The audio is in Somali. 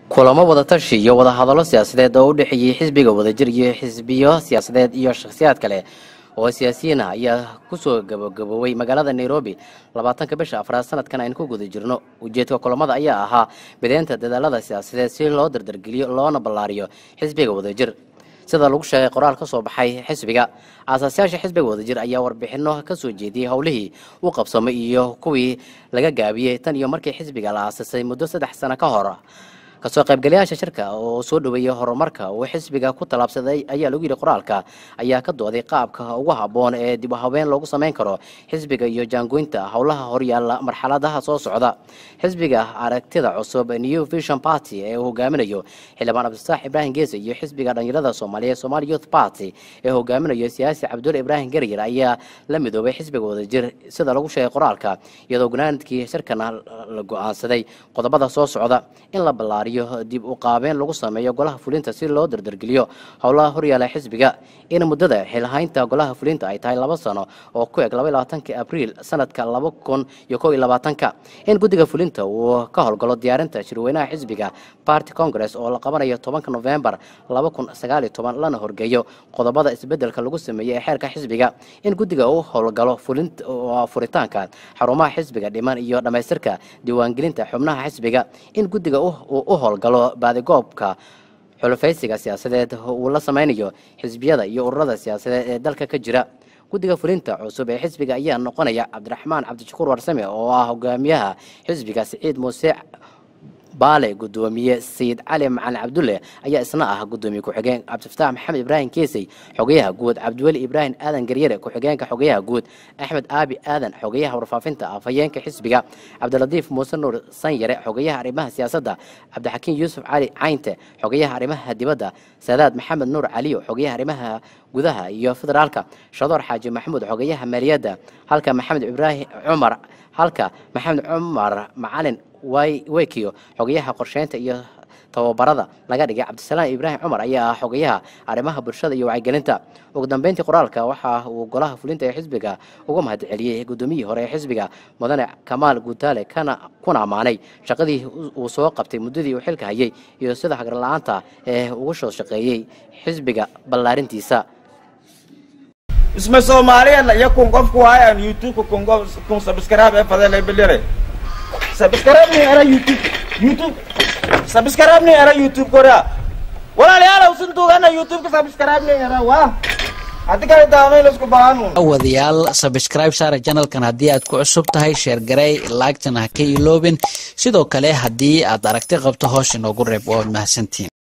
kulamo wadatashi iyo wadahadallo siyaasadeed oo u dhexeeyey xisbiga wadajir iyo xisbiyo siyaasadeed iyo shakhsiyaad kale oo siyaasiyiin ah ayaa kusoo gabagaboobay magaalada nairobi labaatanka bisha afraad sanadkan aynu ku guda jirno ujeedka kulamada ayaa ahaa bideynta dadaalada siyaasadeed si loo dardargeliyo loona ballaariyo xisbiga wadajir sida lagu sheegay qoraal ka soo baxay xisbiga aasaasyaasha xisbiga wadajir ayaa warbixino ka soo jeediyey howlihii u qabsamay iyo kuwii laga gaabiyey tan iyo markii xisbiga la aasasay muddo saddex sano ka hor kasoo qaybgalayaasha shirka oo soo dhoweeyey horumarka uu xisbiga ku tallaabsaday ayaa lagu yidhi qoraalka ayaa ka dooday qaabka ugu habboon ee dib u habeen loogu samayn karo xisbiga iyo jaangoynta howlaha horyaalla marxaladaha soo socda xisbiga aragtida cusub new vision party ee uu hogaaminayo xildhibaan cabdisaax ibraahim geese iyo xisbiga dhalinyarada soomaaliyeed somali youth party ee hogaaminayo siyaasi cabdulle ibraahim garyar ayaa la midoobay xisbiga wadajir sida lagu sheegay qoraalka iyadoo gunaanadkii shirkana la go-aansaday qodobada soo socda in la ballaariyo dib u qaabeen lagu sameeyo golaha fulinta si loo dardargeliyo howlaha horyaala xisbiga in muddada xilhaynta golaha fulinta ay tahay laba sano oo ku eg labaatanki abriil sanadka laba kun iyo kow iyo labaatanka in guddiga fulinta uu ka howlgalo diyaarinta shirweynaha xisbiga party congress oo la qabanayo tobanka novembar laba kun sagaaliyo toban lana horgeeyo qodobada isbedelka lagu sameeyey ee xeerka xisbiga in guddiga uu howlgalo furitaanka xarumaha xisbiga dhiman iyo dhammaystirka diiwaangelinta xubnaha xisbiga in guddiga u howlgalo baadigoobka xulufaysiga siyaasadeed uu la sameynayo xisbiyada iyo ururada siyaasadeed ee dalka ka jira guddiga fulinta cusub ee xisbiga ayaa noqonaya cabdiraxmaan cabdishakuur warsame oo ah hogaamiyaha xisbiga siciid muuse baale gudoomiye sayid cali macalin cabdulle ayaa isna ah gudoomiye ku-xigeen cabdifataax maxamed ibraahim keesey xogayaha guud cabdiweli ibraahim aadan garyare ku-xigeenka xogayaha guud axmed aabi aadan xogayaha warfaafinta afhayeenka xisbiga cabdilatiif muuse nuur sanyare xogayaha arrimaha siyaasadda cabdixakiin yuusuf cali caynte xogayaha arrimaha dibadda saadaad maxamed nuur caliyo xogayaha arrimaha gudaha iyo federaalka shadoor xaaji maxamuud xogayaha maaliyadda halka maxamed ibraahim cumar halka maxamed cumar macalin weykiyo xogayaha qorsheynta iyo tababarada laga dhigay cabdisalaam ibraahim cumar ayaa ah xogayaha arrimaha bulshada iyo wacyigelinta ugu dambeyntii qoraalka waxa uu golaha fulinta ee xisbiga uga mahad celiyey gudoomiyihii hore ee xisbiga mudane kamaal guutaale kana kuna ammaanay shaqadii uu soo qabtay muddadii uu xilka hayay iyo sida hagarla-aanta ee ugu soo shaqeeyey xisbiga ballaarintiisa isma soomaaliyan iyo kun qofku hayaan youtube kun qof kun subscribe ee fadele bilire subscribe ni era youtube youtube subscribe ni era youtube korea walaalayaal usan tuugana youtube ka subscribe ni era waa hadii kale daamay la isku baahan wadayaal subscribe saara channelkan haddii aad ku cusub tahay sheer garay laagtana ha ka iloobin sidoo kale haddii aad aragti qabto hoos inoogu reeb waad mahadsantiin